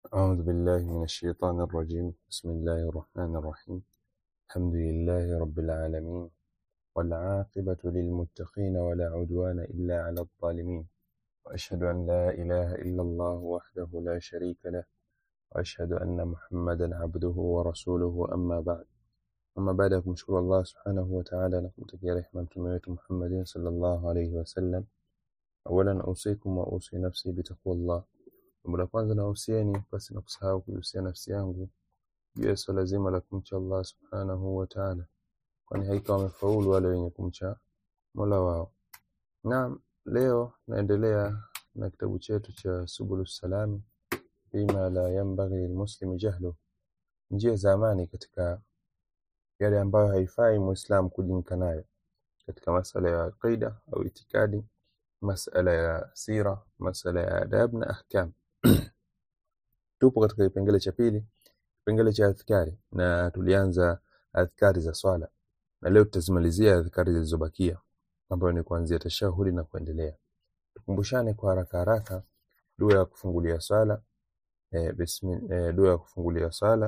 أعوذ بالله من الشيطان الرجيم بسم الله الرحمن الرحيم الحمد لله رب العالمين والعاقبة للمتقين ولا عدوان إلا على الظالمين وأشهد أن لا إله إلا الله وحده لا شريك له وأشهد أن محمدا عبده ورسوله أما بعد أما بعد kumshukuru Allah subhanahu wa ta'ala na kumtakia rehema mtume wetu Muhammadin sallallahu alayhi wasallam awalan usikum wa usi nafsi bitaqwallah jambo la kwanza nahusieni basi na kusahau kuhusia nafsi yangu juu ya swala zima la kumcha Allah subhanahu wa ta'ala kwani haika wamefaulu wale wenye kumcha Mola wao naam leo naendelea na kitabu chetu cha Subulus Salami bima la yanbaghi lilmuslimi jahlu njia za amani katika yale ambayo haifai muislam kujinka nayo katika masala ya aqida au itikadi masala ya sira masala ya adab na ahkam tupo katika kipengele cha pili kipengele cha adhkari na tulianza adhkari za swala na leo tutazimalizia adhkari zilizobakia ambayo ni kuanzia tashahudi na kuendelea tukumbushane kwa haraka haraka dua ya kufungulia swala e, bismi, e, dua ya kufungulia swala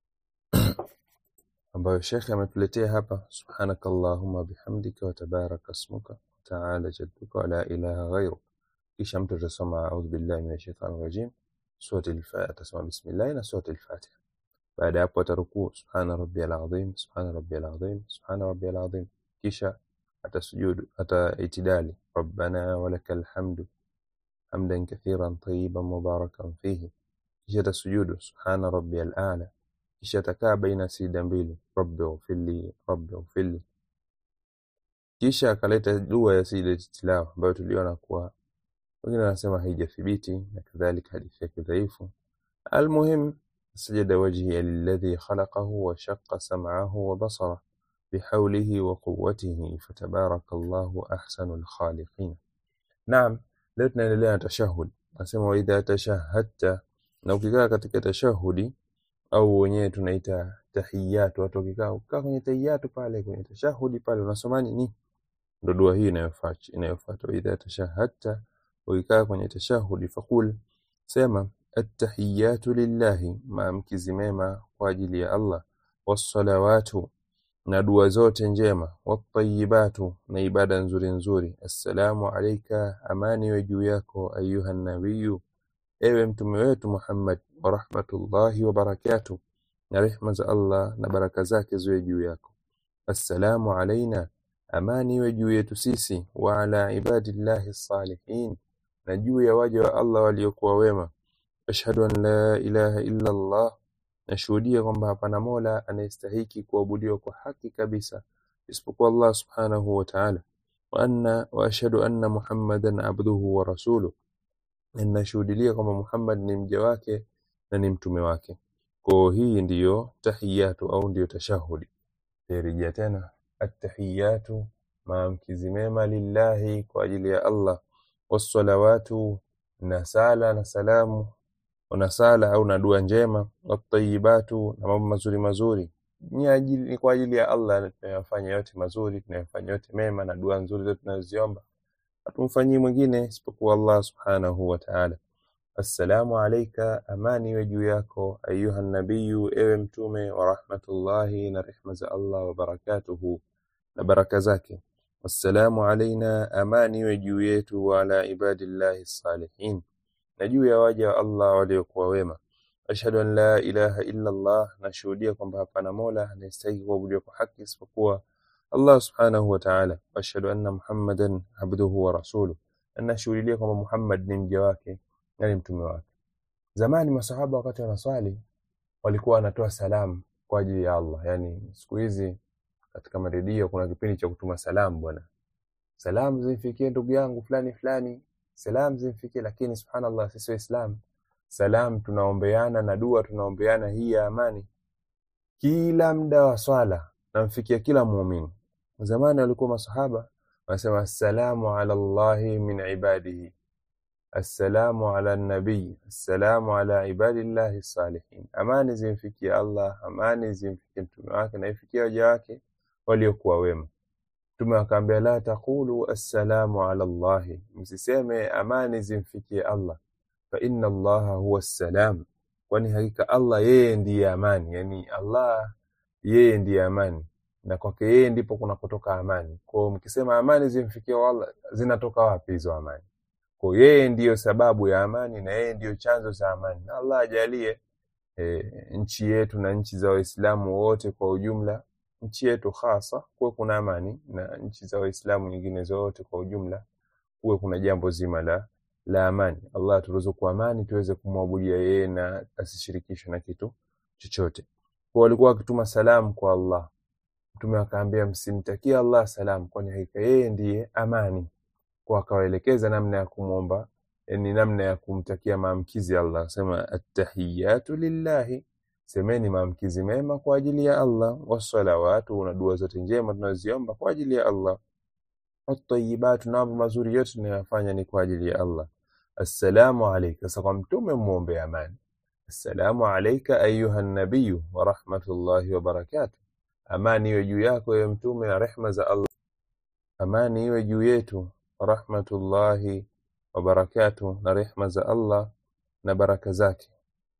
ambayo shekhe ametuletea hapa subhanaka allahumma bihamdika wa tabaraka ismuka wa ta'ala jadduka wa la ilaha ghayruk kisha mtu atasoma a'udhu billahi minash shaitani rajim surati al-fatiha atasoma bismillah na surati al-fatiha baada ya hapo atarukuu subhana rabbiyal azim subhana rabbiyal azim subhana rabbiyal azim kisha atasujudu ataitidali rabbana walakal hamdu hamdan kathiran tayyiban mubarakan fihi kisha atasujudu subhana rabbiyal a'la kisha atakaa baina sida mbili rabbi ighfirli rabbi ighfirli kisha akaleta dua ya sida tilawa ambayo tuliona kuwa wengine wanasema haijathibiti na kadhalika hadithi yake dhaifu almuhim سجد وجهي للذي خلقه وشق سمعه وبصره بحوله وقوته فتبارك الله أحسن الخالقين نعم leo tunaendelea na tashahud nasema waidha tashahadta na ukikaa katika tashahudi au wenyewe tunaita tahiyatu watu wakikaa ukaa kwenye tahiyatu pale kwenye tashahudi pale unasoma nini ndo dua hii inayofuata inayofuata waidha tashahadta ukikaa kwenye tashahudi fakul sema attahiyatu lillahi maamkizi mema kwa ajili ya Allah wassalawatu na dua zote njema wattayibatu na ibada nzuri nzuri assalamu alayka amani iwe juu yako ayuha nabiyu ewe mtume wetu Muhammad wa rahmatullahi wa barakatuh na rehma za Allah na baraka zake ziwe juu yako assalamu alaina amani iwe juu yetu sisi wa ala ibadillahi salihin na juu ya waja wa Allah waliokuwa wema ashhadu an la ilaha illa Allah nashuhudia kwamba hapana mola anayestahiki kuabudiwa kwa haki kabisa isipokuwa Allah subhanahu wa ta'ala wa anna wa ashhadu anna muhammadan abduhu wa rasuluhu ninashuhudia kwamba Muhammad ni mja wake na ni mtume wake kwa hii ndiyo tahiyatu au ndiyo tashahudi rejea tena attahiyatu maamkizi mema lillahi kwa ajili ya Allah wassalawatu na sala na salamu na sala au na dua njema watayibatu na mambo mazuri mazuri ni ajili ni kwa ajili ya Allah tunayofanya yote mazuri tunayofanya yote mema na dua nzuri zote tunazoziomba hatumfanyii mwingine isipokuwa Allah subhanahu wa ta'ala assalamu alayka amani iwe juu yako ayuha nabiyu ewe mtume wa rahmatullahi na rehma za Allah wa barakatuhu na baraka zake wassalamu alaina amani iwe juu yetu wa ala ibadillahi salihin na juu ya waja wa Allah waliokuwa wema ashhadu an la ilaha illa Allah nashuhudia kwamba hapana mola anayestahili kuabudiwa kwa haki isipokuwa Allah subhanahu wa ta'ala ashhadu anna muhammadan abduhu wa rasuluhu nashuhudia kwamba Muhammad ni mja wake na ni mtume wake zamani masahaba wakati wanaswali walikuwa wanatoa salamu kwa ajili ya Allah yani siku hizi katika maredio kuna kipindi cha kutuma salamu bwana salamu zimfikie ndugu yangu fulani fulani salamu zimfikie lakini subhanallah sisi waislamu salam tunaombeana na dua tunaombeana hii ya amani kila muda wa swala namfikia kila muumini zamani walikuwa masahaba wanasema assalamu ala allahi min ibadihi assalamu ala nabii assalamu ala ibadillahi salihin amani zimfikie Allah amani zimfikie mtume wake na ifikie waja wake waliokuwa wema mtume akaambia la taqulu assalamu ala allahi msiseme amani zimfikie Allah fa inna allaha huwa assalam kwani hakika Allah yeye ndiye amani yani Allah yeye ndiye amani na kwake yeye ndipo kunakotoka amani kwao mkisema amani zimfikia Allah zinatoka wapi hizo amani kwa yeye ndiyo sababu ya amani na yeye ndiyo chanzo cha amani na Allah ajalie e, nchi yetu na nchi za Waislamu wote kwa ujumla nchi yetu hasa kuwe kuna amani na nchi za Waislamu nyingine zote kwa ujumla kuwe kuna jambo zima la la amani. Allah aturuzuku amani tuweze kumwabudia yeye na asishirikishwe na kitu chochote. Kwa walikuwa wakituma salamu kwa Allah, Mtume akaambia msimtakie Allah salamu, kwani hakika yeye ndiye amani. Kwa akawaelekeza namna ya kumwomba, yani namna ya kumtakia maamkizi Allah, sema attahiyatu lillahi, semeni maamkizi mema kwa ajili ya Allah, wassalawatu, na dua zote njema tunaziomba kwa ajili ya Allah atayibatu na mambo mazuri yote tunayofanya ni kwa ajili ya Allah. Assalamu alayka. Sasa kwa mtume muombe amani. Assalamu alayka ayuha nabiyu wa rahmatullahi wa barakatuh. Amani iwe juu yako ewe mtume na rehma za Allah. Amani iwe juu yetu wa rahmatullahi wa barakatuh, na rehma za Allah na baraka zake.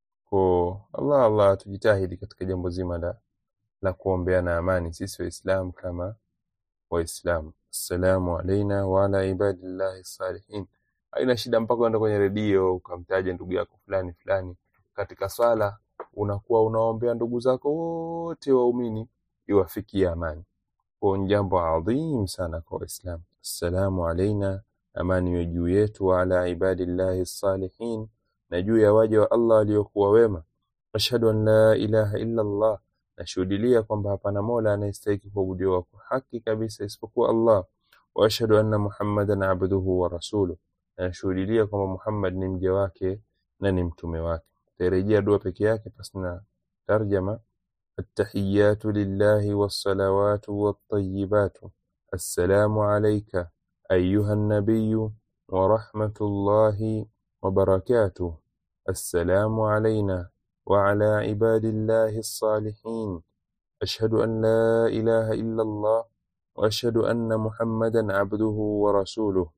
Kwa Allah Allah, tujitahidi katika jambo zima la la kuombeana amani sisi Waislamu kama Waislamu. Assalamu alaina wa ala ibadillahi salihin. Haina shida mpaka uende kwenye redio ukamtaja ndugu yako fulani fulani katika swala, unakuwa unaombea ndugu zako wote waumini iwafikie amani. Kwa ni jambo adhim sana kwa Waislamu. Assalamu alaina, amani iwe juu yetu, wa ala ibadillahi salihin, na juu ya waja wa Allah waliokuwa wema. Ashhadu an la ilaha illa Allah nashuhudilia kwamba hapana mola anayestahiki kuabudiwa kwa haki kabisa isipokuwa Allah. Wa ashhadu anna Muhammadan abduhu wa rasuluh, na nashuhudilia kwamba Muhammad ni mja wake na ni mtume wake. Tarejea dua peke yake pasina tarjama. Attahiyatu lillahi wassalawatu wattayibatu assalamu alayka ayuha nabiyu wa rahmatullahi wa barakatuh assalamu alayna وعلى عباد الله الصالحين أشهد أن لا إله إلا الله وأشهد أن محمدا عبده ورسوله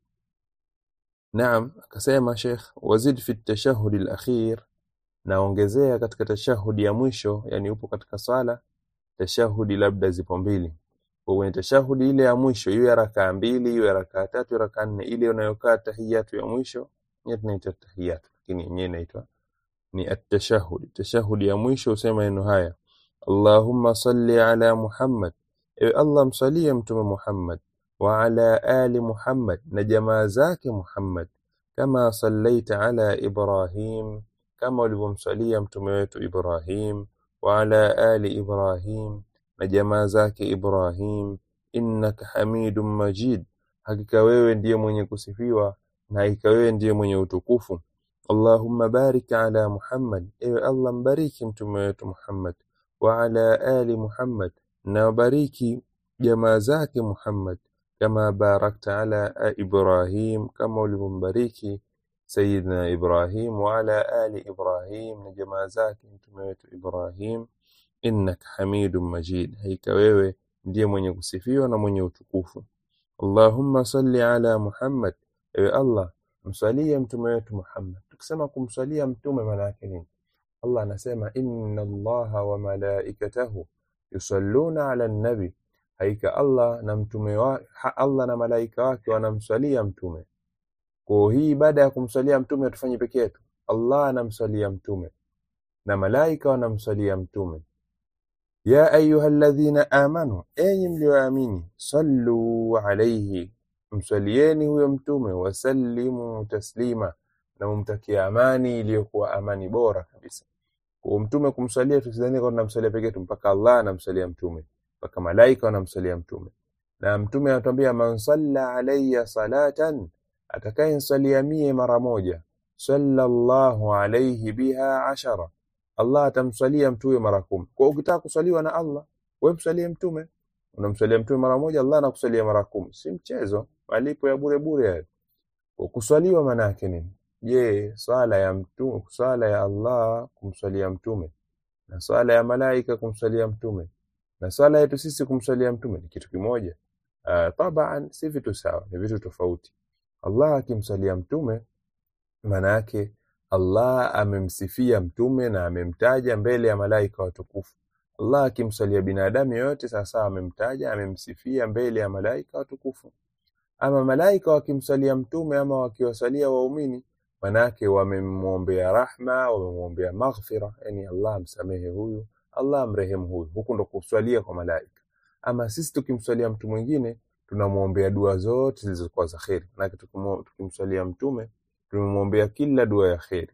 نعم akasema Sheikh wazid fi tashahhud al-akhir naongezea katika tashahudi ya mwisho yani upo katika swala tashahudi labda zipo mbili kwa kwenye tashahudi ile ya mwisho iwe rakaa mbili iwe rakaa tatu rakaa nne ile unayokaa tahiyatu ya mwisho yenyewe tunaita tahiyatu lakini yenyewe inaitwa ni at-tashahhud. Tashahudi ya mwisho usema maneno haya: Allahumma salli ala Muhammad, ewe Allah msalie mtume Muhammad, wa ala ali Muhammad, na jamaa zake Muhammad, kama sallaita ala Ibrahim, kama ulivyomsalia mtume wetu Ibrahim, wa ala ali Ibrahim, na jamaa zake Ibrahim, innaka hamidun majid, hakika wewe ndiye mwenye kusifiwa na hakika wewe ndiye mwenye utukufu. Allahumma barik ala Muhammad, ewe Allah mbariki mtume wetu Muhammad, wa ala ali Muhammad, na wabariki jamaa zake Muhammad, kama barakta ala Ibrahim, kama ulivyombariki Sayyidina Ibrahim, wa ala ali Ibrahim, na jamaa zake mtume wetu Ibrahim, innaka hamidun majid, hakika wewe ndiye mwenye kusifiwa na mwenye utukufu. Allahumma salli ala Muhammad, ewe Allah msalie mtume wetu Muhammad. Tukisema kumsalia mtume maana yake nini? Allah anasema inna Allaha wa malaikatahu yusalluna ala nabi, hakika Allah na mtume wa, ha, Allah na malaika wake wanamsalia mtume. Kwa hii baada ya kumsalia mtume hatufanyi peke yetu, Allah anamsalia mtume na malaika wanamsalia mtume. Ya ayyuhalladhina amanu, enyi mlioamini, sallu alayhi mswalieni huyo mtume, wasallimu taslima, na mumtakia amani iliyokuwa amani bora kabisa. Kwa mtume kumswalia, tusidhani kwa tunamswalia peke yetu, mpaka Allah anamswalia mtume, mpaka malaika wanamswalia mtume. Na mtume anatuambia man salla alayya salatan, atakayeniswalia mie mara moja, sallallahu alayhi biha ashara, Allah atamswalia mtume mara kumi. Kwa ukitaka kuswaliwa na Allah, wewe mswalie mtume unamswalia mtume mara moja, Allah anakusalia mara kumi. Si mchezo, malipo ya bure bure hayo. Kuswaliwa maana yake nini? Je, swala ya mtume, swala ya Allah kumswalia mtume na swala ya malaika kumswalia mtume na swala yetu sisi kumswalia mtume ni kitu kimoja? Uh, taban si vitu sawa, ni vitu tofauti. Allah akimswalia mtume maana yake Allah amemsifia mtume na amemtaja mbele ya malaika watukufu. Allah akimswalia binadamu yoyote sawasawa, amemtaja amemsifia mbele ya malaika watukufu. Ama malaika wakimswalia mtume ama wakiwasalia waumini, manake wamemwombea rahma, wamemwombea maghfira, yani Allah amsamehe huyu, Allah amrehemu huyu. Huku ndo kuswalia kwa malaika. Ama sisi tukimswalia mtu mwingine tunamwombea dua zote zilizokuwa za kheri, manake tukimu- tukimswalia mtume tumemwombea kila dua ya kheri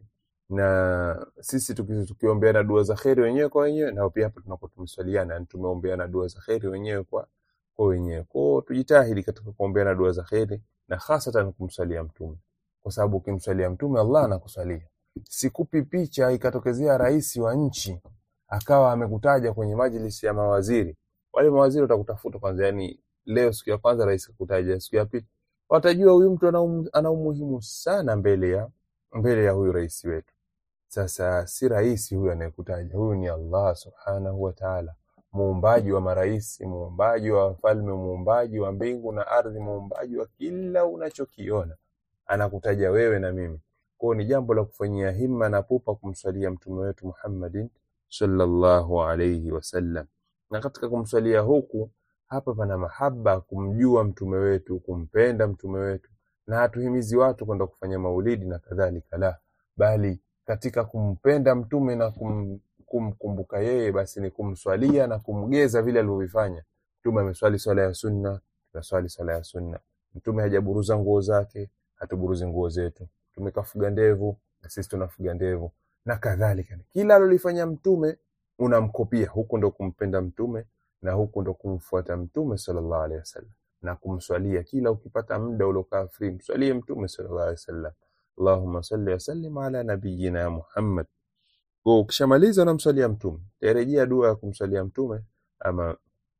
na sisi tuki- tukiombeana dua za kheri wenyewe kwa wenyewe, nao pia hapa tunakuwa tumeswaliana, yani tumeombeana dua za kheri wenyewe kwa kwa wenyewe. Kwa hiyo tujitahidi katika kuombeana dua za kheri na hasatan kumswalia mtume, kwa sababu ukimswalia mtume Allah anakuswalia. Sikupi picha ikatokezea rais wa nchi akawa amekutaja kwenye majlisi ya mawaziri, wale mawaziri watakutafuta kwanza, yani leo siku ya kwanza rais kakutaja, siku ya pili watajua huyu mtu ana um- ana umuhimu sana mbele ya mbele ya huyu rais wetu. Sasa si rais huyu anayekutaja, huyu ni Allah subhanahu wa ta'ala, muumbaji wa marais, muumbaji wa wafalme, muumbaji wa mbingu na ardhi, muumbaji wa kila unachokiona, anakutaja wewe na mimi. Kwao ni jambo la kufanyia himma na pupa kumswalia mtume wetu Muhammadin sallallahu alayhi wasallam. Na katika kumswalia huku hapa pana mahaba, kumjua mtume wetu, kumpenda mtume wetu, na hatuhimizi watu kwenda kufanya maulidi na kadhalika, la bali katika kumpenda mtume na kum, kumkumbuka yeye, basi ni kumswalia na kumgeza vile alivyovifanya. Mtume ameswali swala ya sunna, tunaswali swala ya sunna. Mtume hajaburuza nguo zake, hatuburuzi nguo zetu. Mtume kafuga ndevu, na sisi tunafuga ndevu na kadhalika. Kila alolifanya mtume unamkopia. Huku ndo kumpenda mtume na huku ndo kumfuata mtume sallallahu alaihi wasallam na kumswalia. Kila ukipata muda uliokaa free, mswalie mtume sallallahu alaihi wasallam. Allahumma salli wa sallim ala nabiyyina Muhammad. Kwa ukishamaliza unamswalia mtume, tarejea dua ya kumswalia mtume ama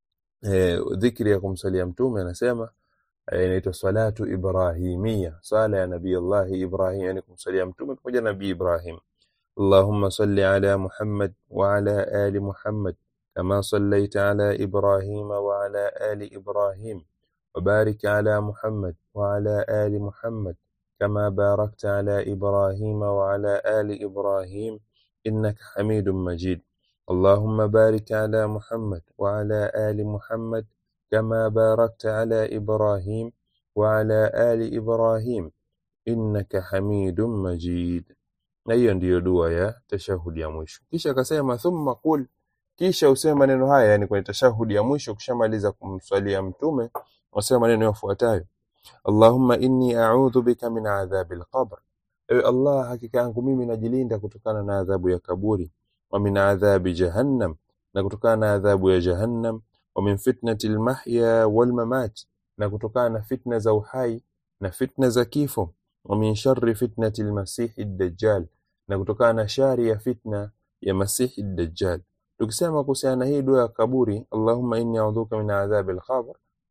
eh, dhikri ya kumswalia mtume anasema eh, inaitwa salatu ibrahimia, swala ya nabii Allah Ibrahim, yani kumswalia mtume pamoja na nabii Ibrahim. اللهم صل على محمد وعلى آل محمد كما صليت على إبراهيم وعلى آل إبراهيم وبارك على محمد وعلى آل محمد كما باركت على إبراهيم وعلى آل إبراهيم إنك حميد مجيد اللهم بارك على محمد وعلى آل محمد كما باركت على إبراهيم وعلى آل إبراهيم innaka hamidun majid. Na hiyo ndiyo dua ya tashahudi ya mwisho. Kisha akasema thumma qul, kisha useme maneno haya, yani kwenye tashahudi ya mwisho, ukishamaliza kumswalia Mtume, wasema maneno yafuatayo: Allahumma inni a'udhu bika min adhabi al-qabr, ewe Allah, hakika yangu mimi najilinda kutokana na adhabu ya kaburi, wa min adhabi jahannam, na kutokana na adhabu ya jahannam, wa min fitnati al-mahya wal mamat, na kutokana na fitna za uhai na fitna za kifo, wa min sharri fitnati al-masihi ad-dajjal, na kutokana na shari ya fitna ya masihi ad-dajjal. Tukisema kuhusiana na hii dua ya kaburi, Allahumma inni a'udhuka min adhabi al-qabr,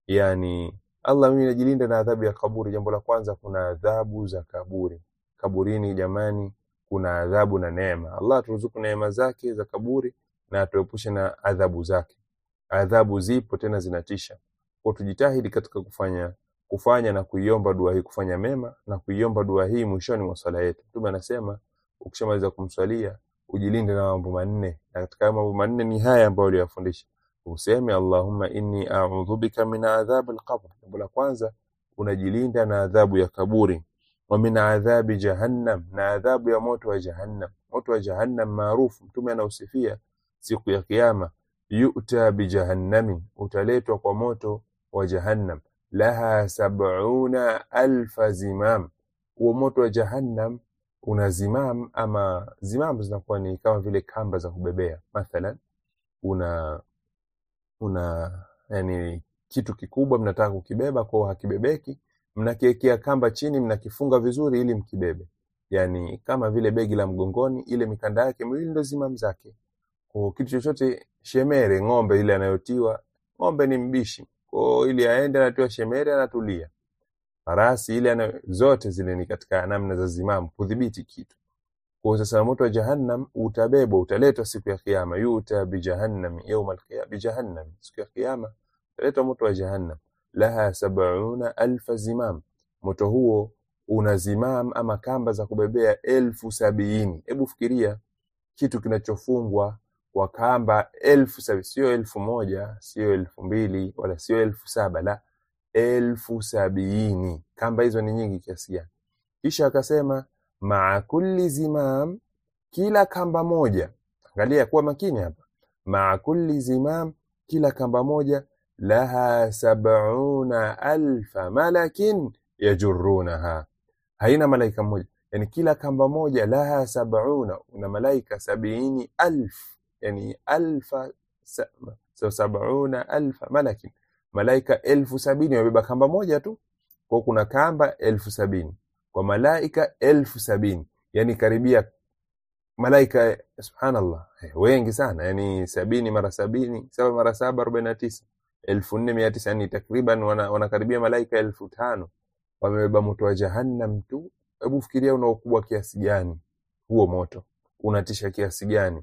yani Allah mimi najilinda na adhabu ya kaburi. Jambo la kwanza, kuna adhabu za kaburi. Kaburini jamani, kuna adhabu na neema. Allah turuzuku neema zake za kaburi na atuepushe na adhabu zake. Adhabu zipo tena zinatisha, kwa tujitahidi katika kufanya kufanya na kuiomba dua hii, kufanya mema na kuiomba dua hii mwishoni mwa swala yetu. Mtume anasema ukishamaliza kumswalia ujilinde na mambo manne, na katika mambo manne ni haya ambayo aliyafundisha useme Allahumma inni a'udhu bika min adhabi al-qabr. Jambo la kwanza unajilinda na adhabu ya kaburi, wa min adhabi jahannam, na adhabu ya moto wa jahannam. Moto wa jahannam maarufu, Mtume anausifia siku ya Kiyama, yu'ta bi jahannamin, utaletwa kwa moto wa jahannam, laha sab'una alfa zimam. Huo moto wa jahannam una zimam, ama zimam zinakuwa ni kama vile kamba za kubebea, mathalan una una yani kitu kikubwa mnataka kukibeba kwao hakibebeki, mnakiwekea kamba chini, mnakifunga vizuri ili mkibebe, yani kama vile begi la mgongoni, ile mikanda yake miwili ndo zimam zake. Kwa kitu chochote shemere, ng'ombe ile anayotiwa, ng'ombe ni mbishi, kwa ili aende anatiwa shemere, anatulia. Farasi ile ana, zote zile ni katika namna za zimamu kudhibiti kitu. Kwa sasa moto wa jahannam utabebwa, utaletwa siku ya kiyama, yuta bi jahannam yawm al-qiyama, bi jahannam, siku ya kiyama utaletwa moto wa jahannam, laha sab'una alfa zimam. Moto huo una zimam ama kamba za kubebea elfu sabini hebu fikiria kitu kinachofungwa kwa kamba elfu sabini sio elfu moja sio elfu mbili wala sio elfu saba la elfu sabini kamba hizo ni nyingi kiasi gani kisha akasema maa kulli zimam kila kamba moja angalia kuwa makini hapa maa kulli zimam kila kamba moja laha sabuna alfa malakin yajurunaha haina malaika mmoja yani kila kamba moja laha sabuna una malaika sabiini alf yani alfa sa, so sabuna alfa malakin malaika elfu sabini wamebeba kamba moja tu kwa kuna kamba elfu sabini kwa malaika elfu sabini yani karibia malaika subhanallah eh, wengi sana yani sabini mara sabini saba mara saba arobaini na tisa elfu nne mia tisa yani takriban wana- wanakaribia malaika elfu tano wamebeba moto wa jahannam tu hebu fikiria una ukubwa kiasi gani huo moto unatisha kiasi gani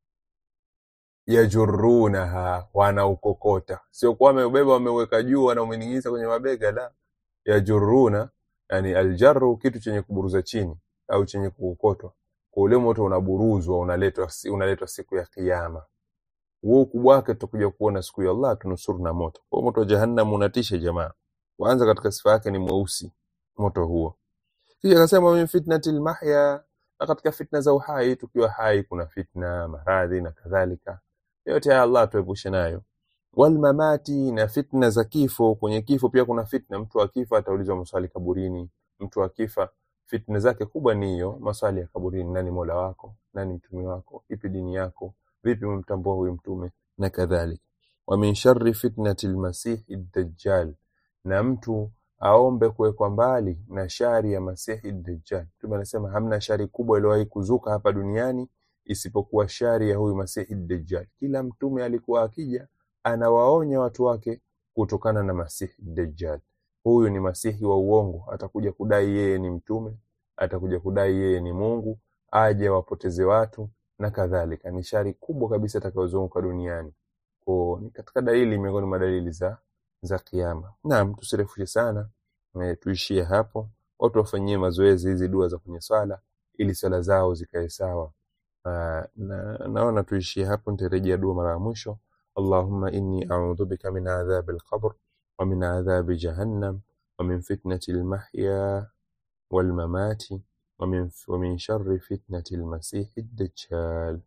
yajurunaha wanaukokota sio kuwa wameubeba wameweka juu wanauning'iniza kwenye mabega la yajuruna yani aljarru kitu chenye kuburuza chini au chenye kukokotwa kwa ule moto unaburuzwa unaletwa unaletwa siku ya kiyama huo ukubwa wake tutakuja kuona siku ya Allah tunusuru na moto kwa moto wa jahannam unatisha jamaa kwanza katika sifa yake ni mweusi moto huo kisha akasema min fitnati lmahya na katika fitna za uhai tukiwa hai kuna fitna maradhi na kadhalika yote haya Allah tuepushe nayo walmamati na fitna za kifo kwenye kifo pia kuna fitna mtu akifa ataulizwa maswali kaburini mtu akifa fitna zake kubwa ni hiyo maswali ya kaburini nani mola wako nani mtume wako ipi dini yako vipi umemtambua huyu mtume na kadhalika wa min sharri fitnati lmasihi dajjal na mtu aombe kuwekwa mbali na shari ya masihi dajjal mtume anasema hamna shari kubwa iliyowahi kuzuka hapa duniani isipokuwa shari ya huyu masihi dajjal kila mtume alikuwa akija anawaonya watu wake kutokana na masihi dajjal huyu ni masihi wa uongo atakuja kudai yeye ni mtume atakuja kudai yeye ni mungu aje wapoteze watu na kadhalika ni shari kubwa kabisa itakayozunguka duniani ko ni katika dalili miongoni mwa dalili za za kiama naam tusirefushe sana e, tuishie hapo watu wafanyie mazoezi hizi dua za kwenye swala ili swala zao zikae sawa Ah, na, naona tuishie hapo nitarejea dua mara ya mwisho allahumma inni audhu bika min adhabi alqabr wa min adhabi jahannam wa min fitnati almahya والممات ومن, ومن شر فتنة المسيح الدجال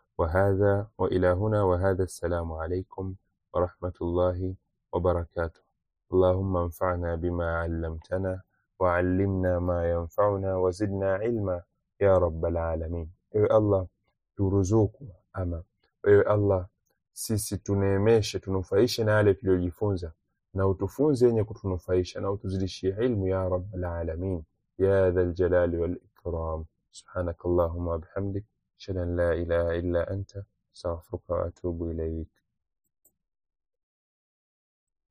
وهذا وإلى هنا وهذا السلام عليكم ورحمة الله وبركاته اللهم انفعنا بما علمتنا وعلمنا ما ينفعنا وزدنا علما يا رب العالمين ewe allah turuzuku ama ewe allah sisi tuneemeshe tunufaishe na yale tuliyojifunza na utufunze yenye kutunufaisha na utuzidishie ilmu ya rabbal alamin ya dha ljalali walikram subhanak allahuma wabihamdik ashhadu an la ilaha illa anta astaghfiruka wa atubu ilaik